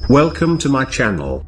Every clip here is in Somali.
Welcome to my channel.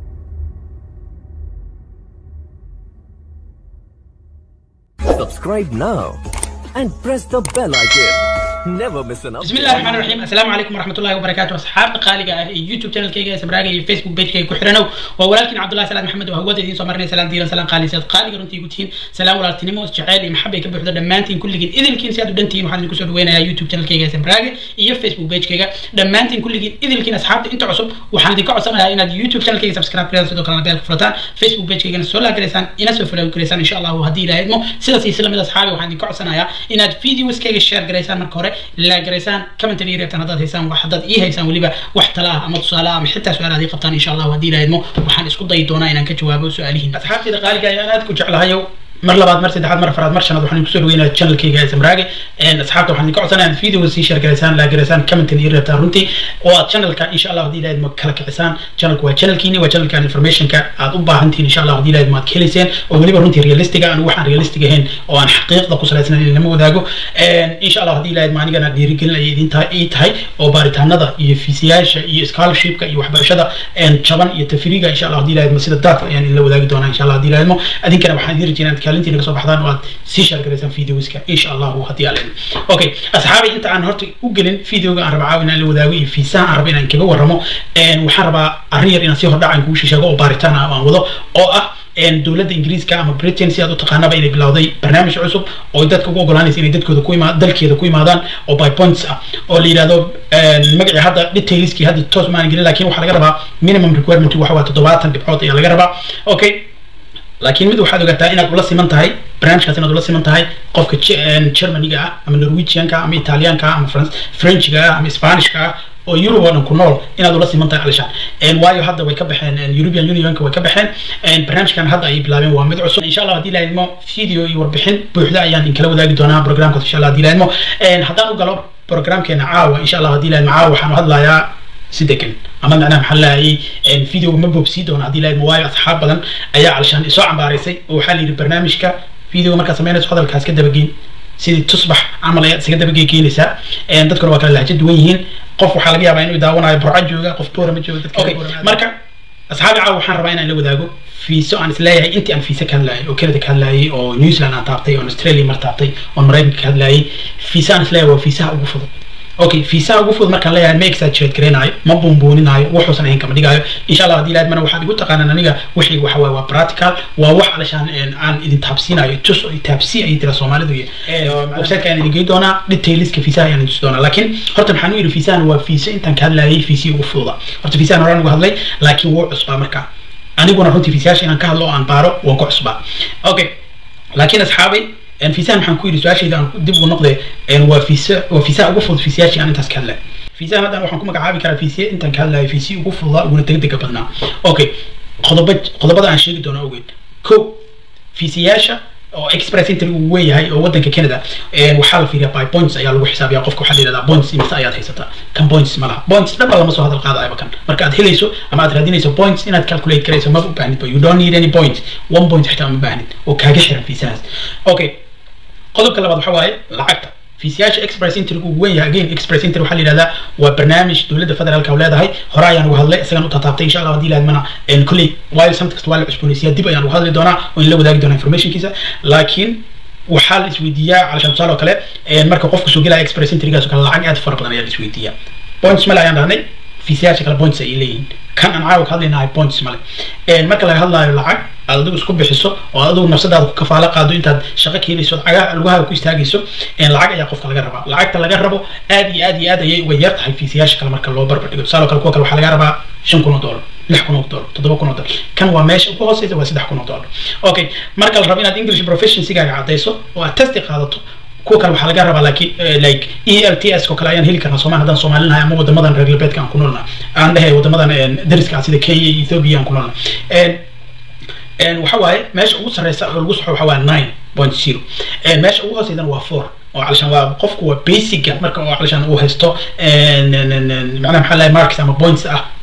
Subscribe now and press the bell icon. Never miss an بسم الله الرحمن الرحيم السلام عليكم ورحمة الله وبركاته أصحاب قالقة يوتيوب channel كيجا سبراقة فيسبوك بيج كيجا كحرنو وولكن عبد الله سلام محمد وهو دين سمرنا سلام ديرا سلام قالي سيد قالقة رنتي قلتين سلام ولا تنمو جعالي محبة يكبر حدا دمانتين كل جين إذا كين سيادو دنتين وحنا نكسر وين يا يوتيوب channel كيجا سبراقة iyo فيسبوك بيج كيجا دمانتين كل جين إذا كين أصحاب أنت عصب وحنا ديكو عصبنا إن يوتيوب channel كيجا سبسكرايب كذا سيدو كلام بيالك فرطان فيسبوك بيج كيجا سولا كريسان إنا سوفلا كريسان إن شاء الله وهدي لا يدمو سيدا سيسلم إذا أصحابي وحنا ديكو عصبنا إن فيديوز كيجا شير كريسان مركورة لا كريسان كمنتري reebtaan haddaad haysaan wax haddaad ii haysaan weliba wax tala ah ama tusaale ah ama xitaa su-aal aad ii qabtaan insha allahu haddii ilaahidmo waxaan isku dayi doonaa inaan ka jawaabo su-aalihiin asxaabtayda qaaliga ayaan aad ku jeclahayow mar labaad mar saddexaad mar afraad mar shanaad waxaan kusoo dhaweynaa channelkayga smraage asxaabta waxaan idinka codsanaya aad video sii share garaysaan laa garaysaan commentin ii reebtaan runtii oo aad channelka insha allah haddii ilaahid ma kala kicisaan channelku waa channelkiini waa channelkan informationka aad u baahantihin insha allah haddii ilaahid maad ka helayseen oo weliba runtii realistiga aan waxaan realistic ahayn oo aan xaqiiqda ku salaysnayn in lama wadaago insha allah haddii ilaahid ma anigana dhiirigelin ay idin tahay ii tahay oo baaritaanada iyo fiisiyaasha iyo scholarshipka iyo waxbarashada jaban iyo tafriiga insha allah haddii ilaahid ma sida daadka ayaan idinla wadaagi doonaa insha allah haddii ilaahid mo adinkana waxaan idin rajeynaa inaad kaalintiina kasoo baxdaan oo aad sii shaargaraysaan videoska insha allahu haddii alla okay asxaabay inta aan horta u gelin videoga aan raba caawi inaan la wadaago iyo fiisaha aan raba inaan kaga warramo waxaan rabaa arrin yar inaan sii hordhac aan kugu sheego oo baaritaan ah aan wado oo ah dowladda ingiriiska ama britain si aad u taqaanaba inay bilowday barnaamij cusub oo dadka ugu ogolaanaysa inay dadkooda ku imaa dalkeeda ku imaadaan oo by points ah oo la yidhahdo magacii hadda detailskii hadda toos maan gelin laakiin waxaa laga rabaa minimum requirement waxa waa toddobaatan dhibcood ayaa laga rabaa okay laakiin mid waxaad ogaataa inaad ula siman tahay barnaamijkaas inaad ula siman tahay qofka germaniga ah ama norwegianka ama italianka ama frenchiga ah ama spanishka ah oo Europe oo dhan ku nool inaad ula siman tahay alishaan waayo hadda way ka baxeen European Unionka way ka baxeen barnaamijkan hadda ay bilaabeen waa mid cusub insha Allah haddii la idmo video iyo warbixin buuxda ayaan in kala wadaagi doonaa programka insha Allah haddii la idmo haddaan u galo programkeena caawa insha Allah haddii la idmo caawa waxaan u hadlayaa si degan ama macnaha maxaa lahayay videoga ma boobsii doono haddii la idmo waayo asxaab badan ayaa alishaan isoo cambaaraysay oo waxaa la yidhi barnaamijka videoga markaad samaynayso hadalkaas ka dabageyn sidii tusbax camal ayaad isaga dabageegeynaysaa dadkuna waa kala lahjo duwan yihiin qof waxaa laga yaabaa inuu daawanayo burco jooga qof boora ma jooga dadka marka asxaabi caawa waxaan rabaa inaan la wadaago fiiso aan isleeyahay intii aan fiise ka hadlayay oo canada ka hadlayay oo new zealand aan taabtay oo australia mar taabtay oo maraykanka ka hadlayay fiise aan isleeyahay waa fiisaha ugu fudud okay fiisaha ugu fudud markaan leeyahay ma exaggerate gareenaayo ma buunbuuninaayo wuxuusan ahayn kama dhigaayo insha allah haddii ilaahid mana waxaad igu taqaanaan aniga wixii waxa waaye waa practical waa wax alashaan aan idin taabsiinayo tus oo taabsi ayay tira soomaalidu websiteka ayaan idin geyi doonaa detailska fiisaha ayaan idin tusi doonaa laakiin horta maxaan u yidhi fiisahan waa fiise intaan ka hadlayay fiisihii ugu fududa horta fiisahan horaan uga hadlay laakiin wuu cusbaa markaa aniguna runtii fiisayaasha inaan ka hadlo oo aan baaro waan ku cusbaa okay laakiin asxaabay fiisahan maxaan ku yidhi su-aashayda aan dib ugu noqde waa fiisa waa fiisaha ugu fudud fiisayaashii aan intaas ka hadlay fiisahan haddana waxaan ku magacaabi karaa fiisiye intaan ka hadlayo fiisiyi ugu fududaa uguna degdega badnaa okay qodoba qodobada aan sheegi doono awgeed ko fiisiyaasha oo express entry uu weeyahay oo wadanka canada waxaa la fiiriyaa by points ayaa lagu xisaabiyaa qofka waxaa la yidhahdaa points imisa ayaad haysataa kan points ma laha points dhaba lama soo hadal qaadayaba kan marka aad helayso ama aad raadinayso points inaad calculate karayso ma u baahnid you don't need any point one point xitaa ma baahnid oo kaaga xiran fiisahaas okay qodobka labaad waxa waaye lacagta fiisiyaasha express entry uu weyn yahay again express entry waxaa la yidhahdaa waa barnaamij dowladda federaalka leedahay hore ayaan uga hadlay isagan u tataabtay insha allah haddii laadmana kolley waayo samt kasta waa la cusboonaysiyaa dib ayaan uga hadli doonaa oo in la wadaagi doonaa informationkiisa laakiin waxaa la isweydiiyaa calashaan tusaale oo kale marka qofku soo gelaya express entrygaas oo kale lacag aad fara badan ayaa la isweydiiyaa points male ayaan dhahnay fiisiyaasha kale points ay leeyihiin kan aan caawa ka hadlaynahay points male marka laga hadlaayo lacag aad adigu isku bixiso oo adigu nafsadaada ku kafaalo qaado intaad shaqo ka helayso cagaha lugaha ku istaagayso lacag ayaa qofka laga rabaa lacagta laga rabo aad iyo aad iyo aad ayay uga yar tahay fiisiyaasha kale marka loo barbar dhigo tusaale kale kuwa kale waxaa laga rabaa shan kun oo dollar lix kun oo dollar toddoba kun oo dollar kan waa meesha ugu hooseysa waa saddex kun oo dollar okay marka la rabo inaad english proficiency-gaaga caddayso oo aad testi qaadato kuwa kale waxaa laga rabaa laakiin like e l t s oo kale ayaan heli karnaa soomaali haddaan soomaalinahay ama wadamadan reer galbeedka aan ku noolna aan dhahay wadamadan dariska ah sida kenya iyo ethiopia aan ku noolna waxa waaye meesha ugu sarreysa oo lagu soxo waxa waa nine point zero meesha ugu hooseydana waa four oo calashaan waa qofku waa basica marka oo calashaan uu haysto macnaha maxaa lahay marks ama points ah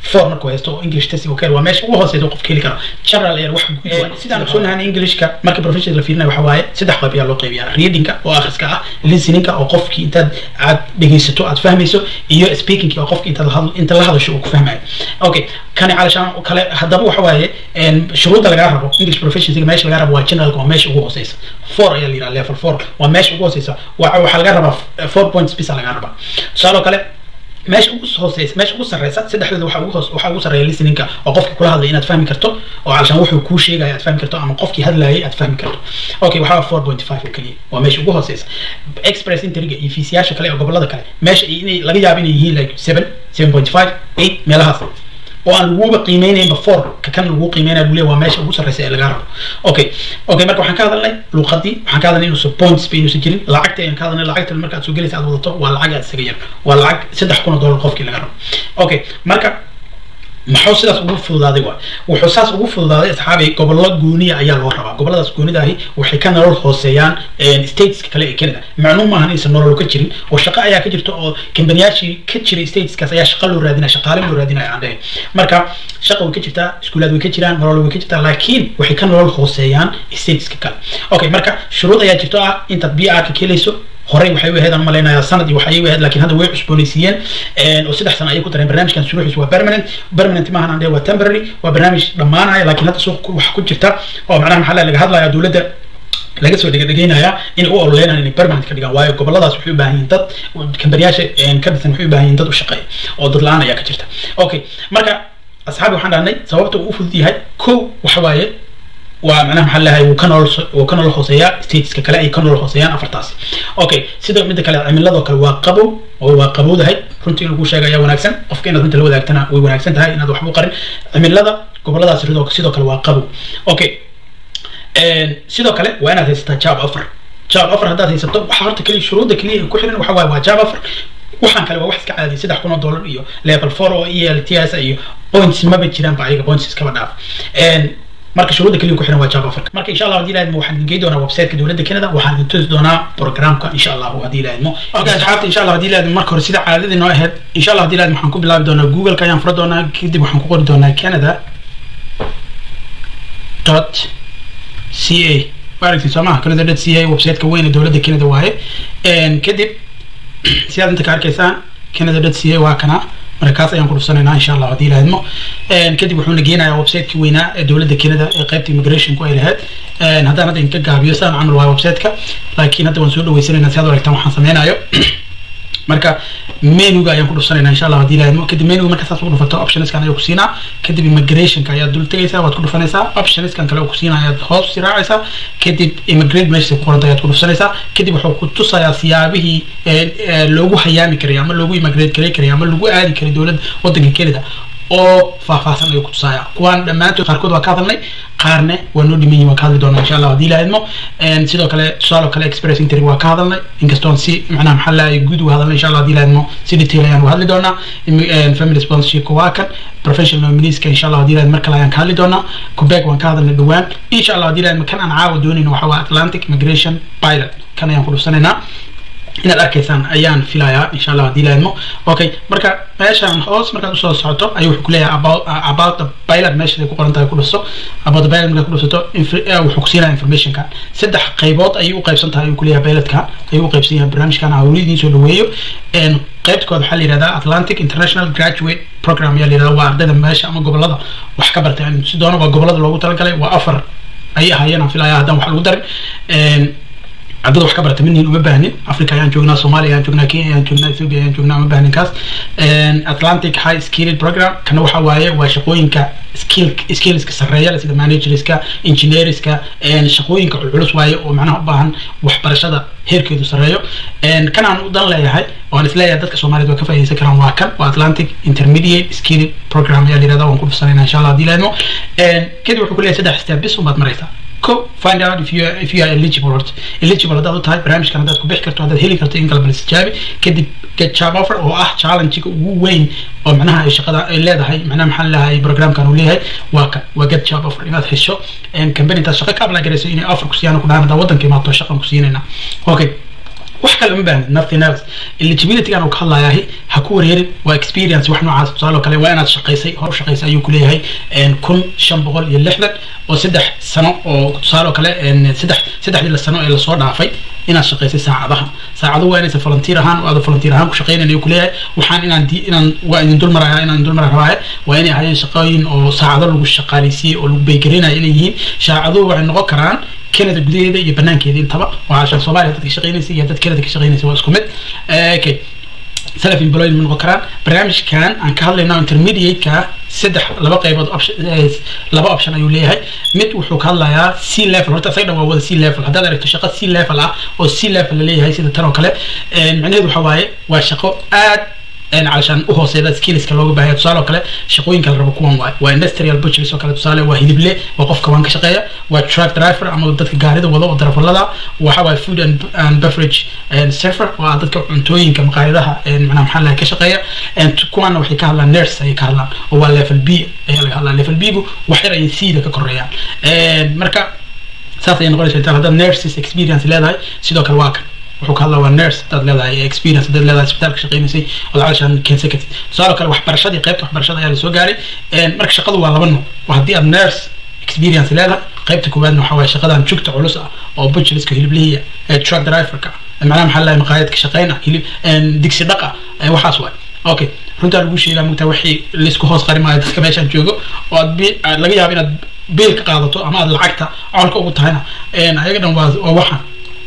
four markuu haysto oo english test okay waa meesha ugu hooseysa qofka heli karo general air wax sidaan ogsoonahay englishka marka professional la fiirinayo waxa waaye saddex qayb ayaa loo qaybiyaa readingka oo akhriska ah listeningka oo qofkii intaad aad dhegeysato aad fahmayso iyo speakingka oo qofki intaad lahadlo inta la hadasho uu ku fahmayo okay kani calashaan kale haddaba waxa waaye shuruudda lagaa rabo english proficiencyga meesha lagaa rabo waa generalka waa meesha ugu hooseysa four ayaa la yidhaha level four waa meesha ugu hooseysa waxaa laga rabaa four points bisa lagaa rabaa tusaaloo kale meesha ugu hooseysa meesha ugu sarreysa saddexdooda waxaa ugu hoos waxaa ugu sarreeya listeningka oo qofkii kula hadlay inaad fahmi karto oo calashaan wuxuu kuu sheegaya aad fahmi karto ama qofkii hadlayay aad fahmi karto okay waxaa four point five oo keliya waa meesha ugu hooseysa express interiga iyo fiisiyaasha kale oo gobolada kale meesha inay laga yaabo inay yihiin like seven seven point five eight meelahaas oo aan laguba qiimeynaynba four ka kan lagu qiimeynaya lagu leeyahay waa meesha ugu sarreysa ee lagaa rabo okay okay marka waxaan ka hadalnay luuqadii waxaan ka hadalnay inuusan points ba inuusan jirin lacagta ayaan ka hadalnay lacagta marka aad soo gelaysa aad wadato waa lacag aad isaga yar waa lacag saddex kun oo dollar qofkii laga rabo okay marka maxuu sidaas ugu fududaaday waa wuxuu saas ugu fududaaday asxaabi gobollo gooniya ayaa loo rabaa gobolladaas goonida ahi waxay ka nolol hooseeyaan stateska kale ee canada macnuu maahan inaysan nolol ka jirin oo shaqo ayaa ka jirta oo kambaniyaashii ka jiray stateskaas ayaa shaqo loo raadinaya shaqaale loo raadinaya aan dhahay marka shaqa way ka jirtaa iskuulaad way ka jiraan nolol way ka jirtaa laakiin waxay ka nolol hooseeyaan stateska kale okay marka shuruud ayaa jirto ah intaad b r ka kelayso horey waxay u ahayd aan malaynayaa sanad iyo waxay u ahayd laakiin hadda way cusboonaysiiyeen oo saddex sano ayay ku dareen barnaamijkan suruuxiis waa permanent permanent maahan aan waa temporary waa barnaamij dhammaanaya laakiin hadda suuq wax ku jirta oo macnaha maxaa laga hadlaya dowladda laga soo dhegedhegeynaya inay u ololeynayaan inay permanent ka dhigaan waayo goboladaas waxay u baahan yihiin dad kambaniyaasha ka dhisan waxay u baahan yihiin dad u shaqeeya oo dad la-aan ayaa ka jirta okay marka asxaabi waxaan dhahnay sababta uu u fudud yahay kow waxa waaye waa macnaha maxaa lahay wuu ka nolol wuu ka nolol hooseeyaa stateska kale ay ka nolol hooseeyaan afartaasi okay sidoo midda kale cimiladoo kale waa qabow oo waa qabowdahay runtii in lagu sheega ayaa wanaagsan qofka inaad runta la wadaagtana way wanaagsan tahay inaad waxba u qarin cimilada goboladaas sidoo kale waa qabow okay sidoo kale waa inaad haysataa job offer job offer haddaad haysato waxa horta keliya shuruudda keliya ay ku xiran waxa waaye waa job offer waxaan kale waa wax iska caadi saddex kun oo dollar iyo level four oo e l t s iyo points maba jiraan ba ayaga points iskaba dhaaf marka shuruudda kaliya ku xiran waa job offerka marka insha allah haddii la idmo waxaan idin doonaa websiteka dowladda canada waxaan idin tusi doonaa programka insha allahu haddii la idmo okay asxaabta insha allah haddii la idmo marka hore sida caadadii noo ahayd insha allah haddii la idmo waxaan ku bilaabi doonaa googleka ayaan fura doonaa kadib waxaan ku qori doonaa canada dot c a waa aragtay soo maha canada dot c a websiteka weyn ee dowladda canada waaye kadib sidaad inta ka arkaysaan canada dot c a waa kana marka kaas ayaan ku dhufsanaynaa insha allah haddii la idmo kadib wuxuuna geenayaa websiteki weynaa ee dowladda canada ee qaybta immigrationku ay lahayd haddaan hadda inka gaabiyo sidaan camal waayo websiteka laakiin hadda waan soo dhaweysanaynaa si aad u aragtaan waxaan sameynayo marka menuga ayaan ku dhufsanaynaa insha allah haddii la idmo kadib menuga marka saas ugu dhufato optionskan ayuu ku siinaa kadib immigrationka ayaad dul tegaysaa waad ku dhufanaysaa optionskan kale uu ku siinaa ayaad hoos sii raacaysaa kadib immigrate meesha ku qoranta ayaad ku dhufsanaysaa kadib wuxuu ku tusayaa siyaabihii loogu hayaami karay ama loogu immigrate karay karay ama lagu aadi karay dowladda waddanka canada oo faahfaahsan ayuu ku tusaaya kuwaan dhammaantood qaarkood waa ka hadalnay qaarne waa noo dhiman yihin waa ka hadli doonaa insha allah haddii la idmo sidoo kale tusaaloo kale express intering waa ka hadalnay inkastoon si macnaha maxaa lahay guud uga hadalnay insha allah haddii la idmo si detail ayaan uga hadli doonaa family sponsorship waa kan professional nomineeska insha allah haddii la idmo mar kale ayaan ka hadli doonaa quebec waan ka hadalnay dhowaan insha allah haddii la idmo kan aan caawa doonayno waxa waa atlantic immigration pilot kan ayaan ku dhufsanaynaa inaad arkaysaan ayaan filayaa insha allah haddii la idmo okay marka meeshaan hoos markaad usoo socoto ayuu wuxuu kuleeyahay about about the pilot meesha ay ku qoran tahay ku dhuso about the pilot markaad ku dhusato wuxuu ku siinaya informationka saddex qaybood ayay u qaybsan tahay ayuu kuleeyahay pilotka ayuu u qaybsan yahay barnaamijkan hawli idiin soo dhaweeyo qaybtooda waxaa la yihahdaa atlantic international graduate program ayaa la yihahdaa waa ardayda meesha ama gobolada wax ka bartay si doona waa gobolada loogu talagalay waa afar ayay ahaayeen aan filaya haddaan wax lagu darin ardada wax ka barata midniin uma baahnin africa ayaan joognaa somalia ayaan joognaa kenya ayaan joognaa ethiopia ayaan joognaa uma baahnin kaas atlantic high skilled program kana waxa waaye waa shaqooyinka skill skillska sarreeya sida managerska engineerska shaqooyinka culculus waaye oo macnaha u baahan waxbarashada heerkeedu sarreeyo kan aan u dan leeyahay oo aan isleeyahay dadka soomaaliyeed waa ka faa'iidaysan karaan waa kan waa atlantic intermediate skilled program ayaa la yihahdaa waan ku dhufsanaynaa insha allah haddii la idmo kadib wuxuu ku leeyahay saddex step bis unbaad maraysaa ko find out if you are, if you are eligible or eligible haddaad u tahay barnaamijkan haddaad ku bixi karto haddaad heli karto in kalba lisjaabi kadib get job offer oo ah challenge-ga ugu weyn oo macnaha ay shaqada ay leedahay macnaha maxaa leedahay programkan uu leeyahay waa kan waa get job offer inaad hesho company intaad shaqo ka apply garayso inay offer ku siiyaan ku dhahan haddaa waddanka imaato shaqan ku siinayna okay wax kale uma baahnin nothing else eligibility aan uu ka hadlayahay ha ku wareerin waa experience wax noocaas tusaale oo kale waa inaad shaqaysay hor shaqaysay ayuu ku leeyahay kun shan boqol iyo lixdan oo saddex sano oo tusaale oo kale saddex saddexdii la sano ee lasoo dhaafay inaad shaqaysay saacadaha saacadu waa inaysan volunteer ahaan oo aad volunteer ahaan ku shaqaynayn ayuu ku leeyahay waxaan inaan di inaan waa idin dul maraya inaan dul mara rabaaye waa inay ahaayeen shaqooyin oo saacado lagu shaqaaleysiiyey oo lagu beegarinayo inay yihiin saacaduhu waxay noqon karaan canada gudaheeda iyo banaankeeda intaba waa cashan soomaaliya dadka shaqeynaysa iyo dad canada ka shaqeynaysa waa isku mid okay self employed ma noqon karaan barnaamijkan aan ka hadlayna intermediate-ka saddex laba qaybood laba option ayuu leeyahay mid wuxuu ka hadlayaa c level horta isaga dhan waa wada c level haddaad aragto shaqo c level ah oo c level la leeyahay sida tan oo kale macnaheedu waxa waaye waa shaqo aad علشان u hooseeda skillska looga baahaya tusaale oo kale shaqooyinka la rabo kuwan waay waa industrial butchers oo kale tusaale waa hilible waa qofka waan ka shaqeeya waa truck driver ama dadka gaarida wada oo darafalada waxa waay food and, and beverage server waa dadka cuntooyinka maqaayadaha macnaha maxaa laga ka shaqeeya kuwana waxay ka hadlaan nurse ayay ka hadlaan oo waa level b ayaa laga hadlaa level b gu wax yar ayay c da ka koreeyaan marka saas ayay noqonaysa intaan haddaad nurses experience leedahay sidoo kale waa kan wuxuu ka hadlaa waa nurse hadaad leedahay experience hadaad leedahay isbitaalka shaqeynaysay ood calashaan keensan kartid tusaale kale waxbarashadii qaybta waxbarashada ayaa lasoo gaaray marka shaqadu waa laba nooc waa haddii aad nurse experience leedahay qaybta koowaadna waxaa waaye shaqadan jugta culus ah oo butcheriska hiliblihiya truck driverka macnaha maxaa lahay maqaayadka shaqeyna hilib digsi dhaqa waxaas waay okay runtaa lagu sheegaa mugtaa wixii laisku hoos qari maayo dadka meeshaan joogo oo aad laga yaabo inaad biil ka qaadato ama aad lacagta colka ugu tahayna ayaga dhan waa waa waxaan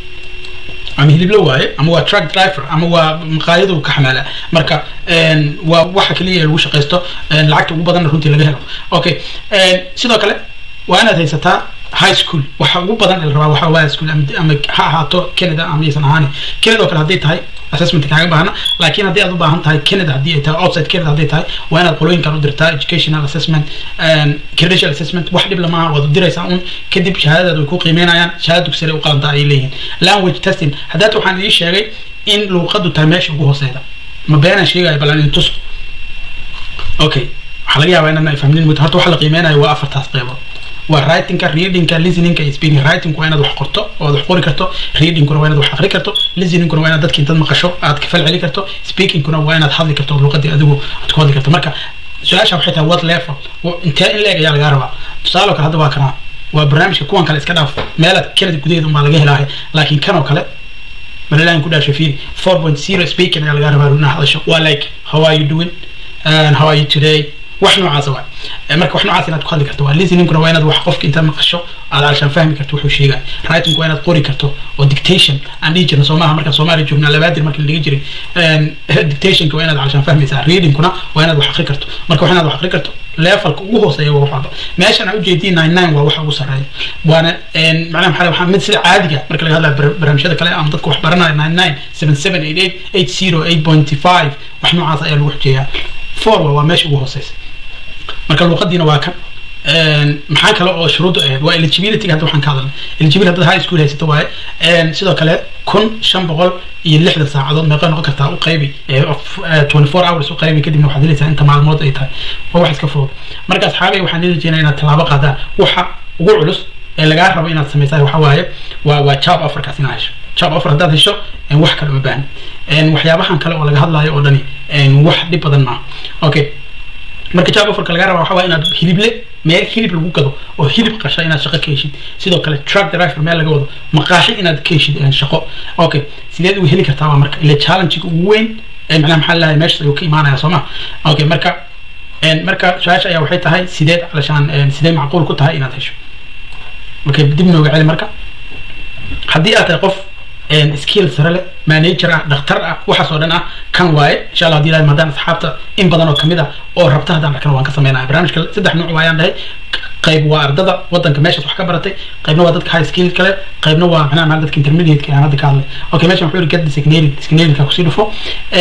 ama hiliblo waaye ama waa truck driver ama waa maqaayadu ka xamaala marka waa waxa kaliya lagu shaqaysto lacagta ugu badanna runtii laga helo okay sidoo kale waa inaad haysataa high school waxa ugu badan la rabaa waxa waa school ama ha ahaato canada ama aysan ahaani canada oo kale hadday tahay assessment kaaga baahna laakiin haddii aad u baahan tahay canada haddii ay tahay outside canada hadday tahay waa inaad qolooyinkan u dirtaa educational assessment credential assessment wax dhib lamaha waad u diraysaa un kadib shahaadadaad way ku qiimeynayaan shahaada dugsare u qalanta ayay leeyihiin language testing haddaad waxaan idin sheegay in luuqadu tahay meesha ugu hooseyda ma beenaan sheegaya bal aan idin tuso okay waxaa laga yaabaa inaan fahminin muddo horta waxa la qiimeynayo waa afartaas qeybood waa writingka readingka listeningka iyo speaking writing waa inaad wax qorto oo aad wax qori karto readingkuna waa inaad wax aqri karto listeningkuna waa inaad dadka intaad maqasho aad ka fal celi karto speakingkuna waa inaad hadli karto oo luqadii adigu aad ku hadli karto marka su-aasha waxay tahay what level intee in leeg ayaa lagaa rabaa tusaale kale hadda waa kanaa waa barnaamijka kuwan kale iska dhaaf meelaad canada gudaheeda unbaa laga helaahay laakiin kan oo kale malalahan ku dhaasho fiiri four point zero speaking ayaa lagaa rabaa runaa hadasho waa like how are you doing and how are you today wax noocaas waa marka wax noocaas inaad ku hadli karto waa listeningkuna waa inaad wax qofka intaad maqasho aad alshaan fahmi karto wuxuu sheegay writing waa inaad qori karto oo dictation aan dhihi jirna soomaha markaan soomaaliya joognaa labaadir markii la dhigi jiray dictationka waa inaad alshaan fahmaysaa readingkuna waa inaad wax aqri karto marka wax inaad wax aqri karto levelka ugu hooseeya waa wax walba meeshan aan ujeediyay nine nine waa waxa ugu sarreeya waana macnaha maxaa waxaa mid sida caadiga marka laga hadlayo barnaamijyada kale ama dadka wax baranaya nine nine seven seven eight eight eight zero eight point five wax noocaas ayaa lagu xujeeyaa four waa meesha ugu hooseysa marka luuqadiina waa kan maxaa kale oo shuruudda ahayd waa eligibility hadda waxaan ka hadalnay eligibility hadda high school haysato waaye sidoo kale kun shan boqol iyo lixdan saacadood meeqa noqon kartaa u qaybi twenty four hours u qaybi kadibna waxaad helaysaa inta maalmood ay tahay waa wax iska fudud marka asxaabay waxaan heli jeynaa inaad tallaabo qaadaan waxa ugu culus ee lagaa rabo inaad samaysaa waxa waaye waa waa job offerkaas inaad hesho job offer haddaad hesho wax kale uma baahan waxyaabahan kale oo laga hadlayo oo dhani wax dhib badan maaha okay marka job offerka laga raba waxa waa inaad hilible meel hilib lagu gado oo hilib qasha inaad shaqo ka heshid sidoo kale truck driver meel laga wado maqaashi inaad ka heshid shaqo okay sideed uga heli kartaa marka ila challenge ugu weyn macnaha maxaa lahay meesha ayuu ka imaanaya soo ma okay marka marka su-aasha ayaa waxay tahay sideed alashaan sidee macquul ku tahay inaad hesho okay dib nooga celi marka haddii aad tahay qof skill sare leh manager ah dhakhtar ah waxaas oo dhan ah kan waaye insha allah hadii ilahay maadaan asxaabta in badan oo kamid ah oo rabta haddaan arkana waan ka sameynaya barnaamijka saddex nuuc waayaan dhahay qayb waa ardada wadanka meeshaas wax ka baratay qaybna waa dadka high skill kale qaybna waa macnaha maal dadka intermediate aan hadda ka hadlay okay meeshan wuxuu yiri get designated designated ka kusii dhufo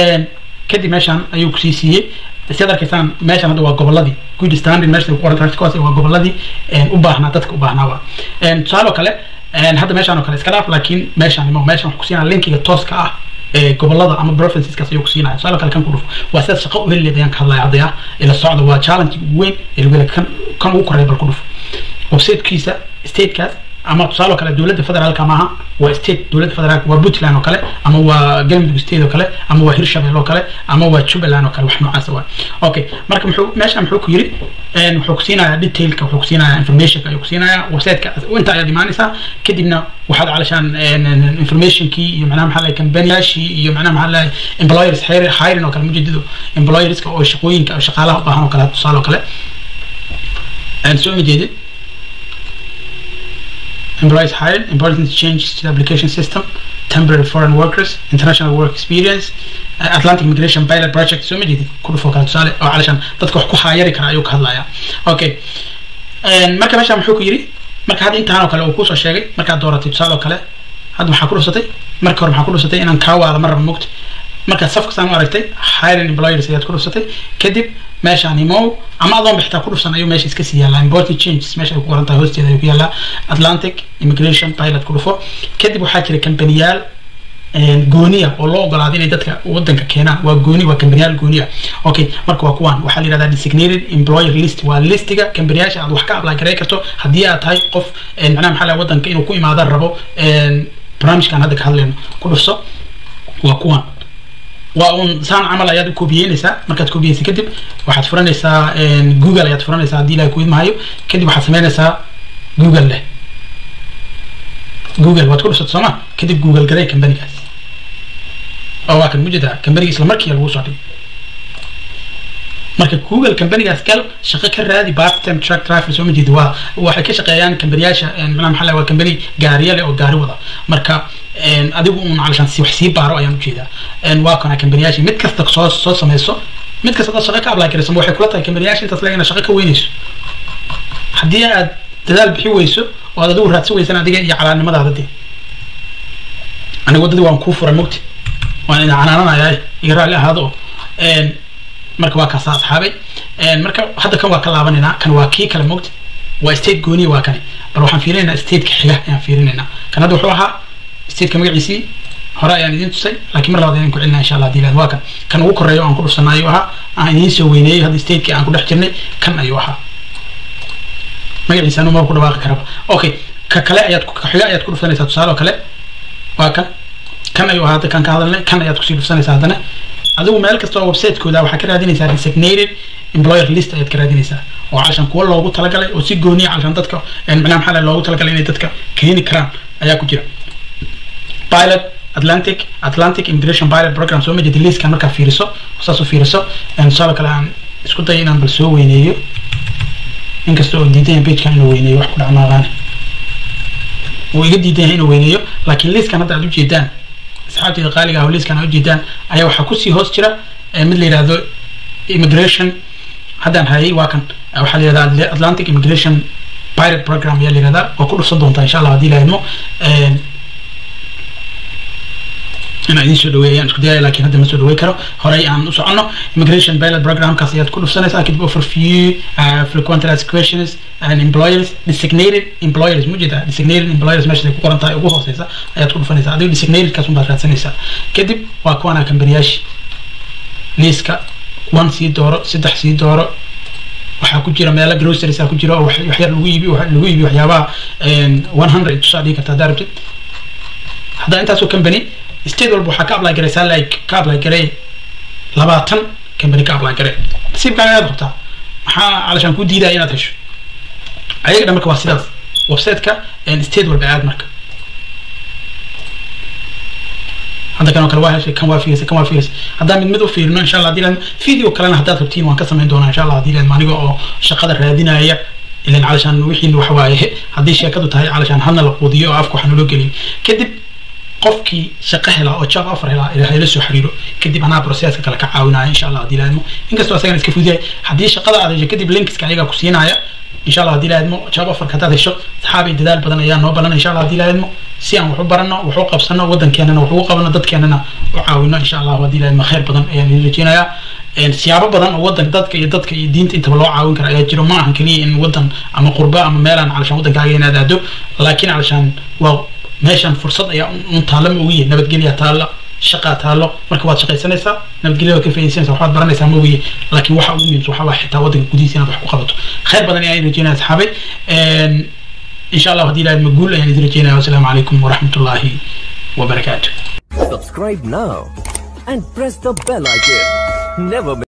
kadib meeshan ayuu kusii siiyey sidaad arkaysaan meeshan hadda waa goboladii good standing meesha ku qoran tahay kuwaas waa goboladii u baahnaa dadka u baahnaa waa tusaale oo kale hadda meeshaan oo kale iska dhaaf laakiin meeshaan imo meeshaan wax kusiinaya linkiga tooska ah ee gobolada ama provinceskaas ayuu kusiinaya tusaale kale kan ku dhufo waa sidaad shaqo u heli leed ayaan ka hadlaya hadda ah ila socda waa challenge ugu weyn ee lagu hela kan kan ugu koreeya bal ku dhufo websitekiisa statekaas ama tusaale oo kale dowladda federaalka maaha waa state dowladda federaalka waa puntland oo kale ama waa galmudug state oo kale ama waa hirshabelle oo kale ama waa jubbaland oo kale wax noocaas waa okay marka muxuu meesha muxuu ku yiri wuxuu ku siinayaa detailka wuxuu ku siinayaa informationka ayuu ku siinayaa websiteka inta ayaad imaanaysaa kadibna waxaad calashaan informationkii iyo macnaha maxaa lahay kambaniyashii iyo macnaha maxaa lahay employers hiring oo kale mujeedido employerska oo shaqooyinka shaqaalaha u baahan oo kale tusaale oo kale soo ma jeedid employees hired, important changes to the application system, temporary foreign workers, international work experience, uh, Atlantic Migration Pilot Project, so many كل فوق tusaale oo علشان dadka wax ku haayari kara ayuu ka hadlayaa okay marka meesha muxuu ku yiri marka hadda intaan oo kale uu kusoo sheegay markaad dooratay tusaale oo kale hadda maxaa ku dhufsatay marka hore maxaa ku dhufsatay inaan kaa waala mar raba mogta markaad safka saan u aragtay hiring employers ayaad ku dhufsatay kadib meeshaan imow ama adoon bixitaa ku dhufsan ayuu meesha iska sii yaallaa important changes meesha ay ku qoran tahay hoosteeda ayuu ku yaallaa atlantic immigration pilot ku dhufo kadib waxaa jira kambaniyaal gooniya oo loo ogolaaday inay dadka wadanka keenaan waa gooni waa kambaniyaal gooniya okay marka waa kuwan waxaa la yidhahdaa designated employer list waa listiga kambaniyaasha aad wax ka apply garay karto haddii aad tahay qof macnaha maxaa laha wadanka inuu ku imaada rabo barnaamijkan hadda ka hadlayno ku dhufso waa kuwan waa un saan camal ayaad koobiyeynaysaa markaad koobiyeysa kadib waxaad furanaysaa google ayaad furanaysaa haddii ilahay ku idmahayo kadib waxaad samaynaysaa google leh google waad ku dhufsata sooma kadib google garay kambanigaas oo waa kan mujeeda kambaniga isla markiiba lagu soo dhigay marka google kambanigaas gal shaqo ka raadi part time truck driver soo ma jeedi waa waxay ka shaqeeyaan kambaniyaasha macnaha maxaa waa kambani gaariya leh oo gaari wada marka adigu un calashaan si wax sii baaro ayaan ujeedaa waa kana kambaniyaasha mid kasta soo soo sameyso mid kasta dad shaqo ka apply garaysan waxay kula tahay kambaniyaasha intaas leeg inaad shaqo ka weynayso haddii aad dadaal bixi weyso oo aad adigu raadsan weysan adiga iyo calaanimadaada dee aniga waddadii waan kuu furay mogti waan idin canaananayaa iyo raalli ahaado oo marka waa kaasa asxaabay marka hadda kan waa ka laabanaynaa kan waa kii kale mogti waa state gooniya waa kani bal waxaan fiirinaynaa stateka xiga ayaan fiirinaynaa kan hadda wuxuu ahaa stateka magaciisii hore ayaan idiin tusay laakiin mar labaad ayaan ku celinaa insha allah hadii waa kan kan ugu koreeyo aan ku dhufsanaa ayuu ahaa aan idiin soo weyneeyey hadda stateki aan ku dhex jirnay kan ayuu ahaa magaciisa anu ma ku dhawaaqi karaba okay ka kale ayaad ka xiga ayaad ku dhufsanaysaa tusaale oo kale waa kan kan ayuu ahaa hadda kan ka hadalnay kan ayaad kusii dhufsanaysaa haddana adigu meel kasta oo website-kooda waxaa ka raadinaysaa designated employer list ayaad ka raadinaysaa oo calashan kuwa loogu talagalay oo si gooniya calashan dadka macnaha maxaa loogu talagalay inay dadka keeni karaan ayaa ku jira pilot atlantic atlantic immigration pilot program soo majedi liiskan markaa fiiriso saas u fiiriso tusaale kale aan isku dayo inaan bal soo weyneeyo inkasta oo diidan yahay pagekan inuu weyneeyo wax ku dhacmaaqaane wuu iga diidan yahay inuu weyneeyo laakiin liiskan hadda aad ujeedaan asxaabteeda qaaliga ah oo liiskan aad ujeedaan ayaa waxaa kusii hoos jira mid la yidhaahdo immigration haddaan hayay waa kan waxaa la yidhahdaa atlantic immigration pilot program ayaa la yidhahdaa waa ku dhufsan doontaa insha allah haddii la idmo inaan idiin soo dhaweeyo ayaan isku dayaya laakiin hadda ma soo dhawey karo horey aan u soconno immigration pilot programkaas ayaad ku dhufsanaysaa kadib overview uh, frequent asked questions and employers designated employers mujeda designated employers meesha ku qoran tahay ugu hooseysa ayaad ku dhufanaysaa adigo designated-kaas unbaad raadsanaysaa kadib waa kuwana kambaniyaashi liiska one sii dooro saddex sii dooro waxaa ku jira meelo groceries ku jira oo waxyar lagu iibi lagu iibi waxyaabaha one hundred tusaa dhigi karta haddaa rabtid haddaa intaasoo company state walba waxaa ka apply garaysaa like ka apply garay labaatan company ka apply garay nasiibkaaga ayaad qabtaa maxaa calashaan ku diidaya inaad hesho ayaga dhan marka waa sidaas website-ka state walba aad marka hadda kan oo kale waa heshay kan waa fiirisay kan waa fiirisay haddaan mid mid u fiirino insha allah hadii video kalena haddaad rabtiin waan ka samayn doonaa insha allah hadii laadma aniga oo shaqada raadinaya ilan calashaan wixiin waxa waaye haddii sheekadu tahay calashaan hadna la quudiyo oo afka waxaan loo gelin kadib qofkii shaqo helaa oo job offer helaa ilaa ila soo xiriiro kadib anaa processka kale ka caawinaya insha allah hadii laadmo inkastoo asagana iska fuduyahay haddii shaqada aad hesho kadib linkska ayagaa ku siinaya insha allah hadii laadmo job offerka haddaad hesho saxaabay dadaal badan ayaa noo balan insha allah hadii laadmo si aan wax u barano wax u qabsano waddankeenana wax ugu qabano dadkeenana u caawino insha allah hadii laadmo khayr badan ayaan idin rajeynayaa siyaabo badan oo wadan dadka iyo dadka iyo diinta intaba loo caawin kara ayaa jiro ma ahan keliya in wadan ama qurba ama meelaan calashaan waddankaaga inaad aado laakiin calashaan waa meeshan fursad ayaa un taalla ma ogiye nabadgelya taalla shaqaa taallo marka waad shaqaysanaysaa nabadgelya waad ka faaidaysanaysaa waxbaad baranaysaa ma ogiye laakiin waxa ugu muhiimsan waxaa waa xitaa waddanka gudihiisa inaad wax ku qabato khayr badan ayaan rajeynaya asxaabay insha allah haddii ilahay maguul ayaan idin rajeynaya wasalaamu calaykum waraxmatullaahi wabarakaatu Subscribe now and press the bell icon. Never miss